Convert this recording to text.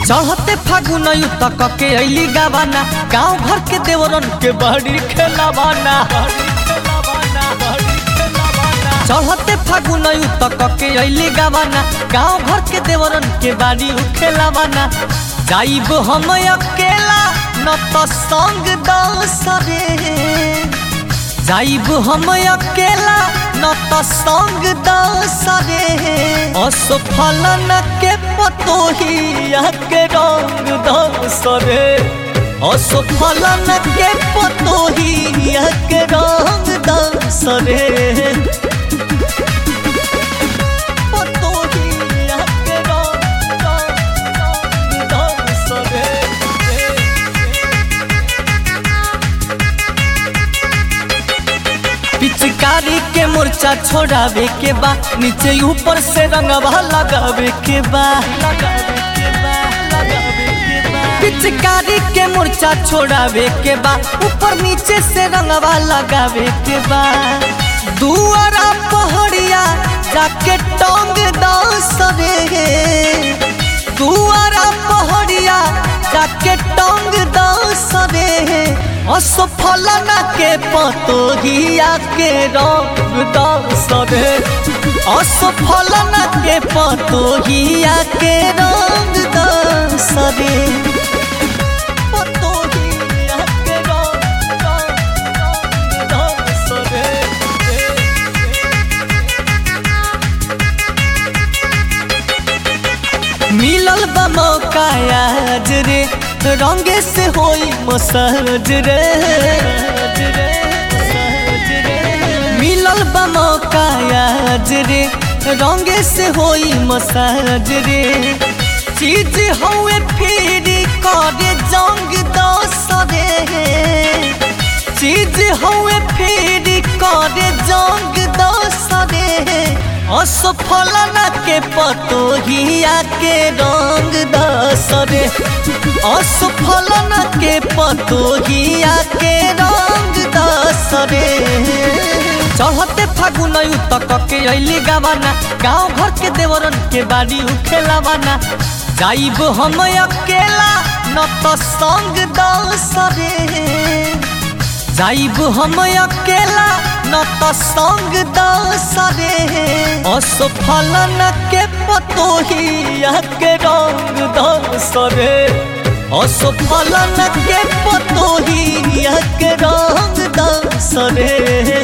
चढ़ते फागुन तक के अली गवाना गांव घर के देवरन के बड़ी खेलावाना चढ़ते फागुन तक के अली गवाना गांव घर के देवरन के बाड़ी खेलावाना जाइब हम अकेला न तो संग दसरे जाइब हम अकेला न तो संग दसरे असफल न के पतोहिया के रंग दसरे असफल न के पतोहिया के रंग दसरे पतोहिया के रंग दसरे पिचकारी के मोर्चा छोड़ावे के बा नीचे ऊपर से रंगवा लगावे के बा पिचकारी के मोर्चा छोड़ावे के बा ऊपर नीचे से रंगवा लगावे के बा दुआरा पहड़िया जाके टोंग दसरे दुआरा पहड़िया जाके टोंग दसरे असफल न के पतोहिया के रंग दसरे असफल न के पतोहिया के रंग दसरे पतोहिया के रंग दसरे मिलल बा मौका आज रे रंगे से होई मसाज रे मिलल बा मौका आज रे रंगे से होई मसाज रे चीज हवे फिर करे जंग दसरे चीज हवे फिर करे जंग दसरे असफल न के पतोहिया के रंग दसरे असफल न के पतोहिया के रंग दसरे चढ़ते फागुन तक के अली गवाना गांव घर के देवरन के बाड़ी उखेलावाना जाइब हम अकेला न तो संग दसरे जाइब हम अकेला न तो संग दसरे असफल न के पतोहिया के रंग दसरे असफल न के पतोहिया के रंग दसरे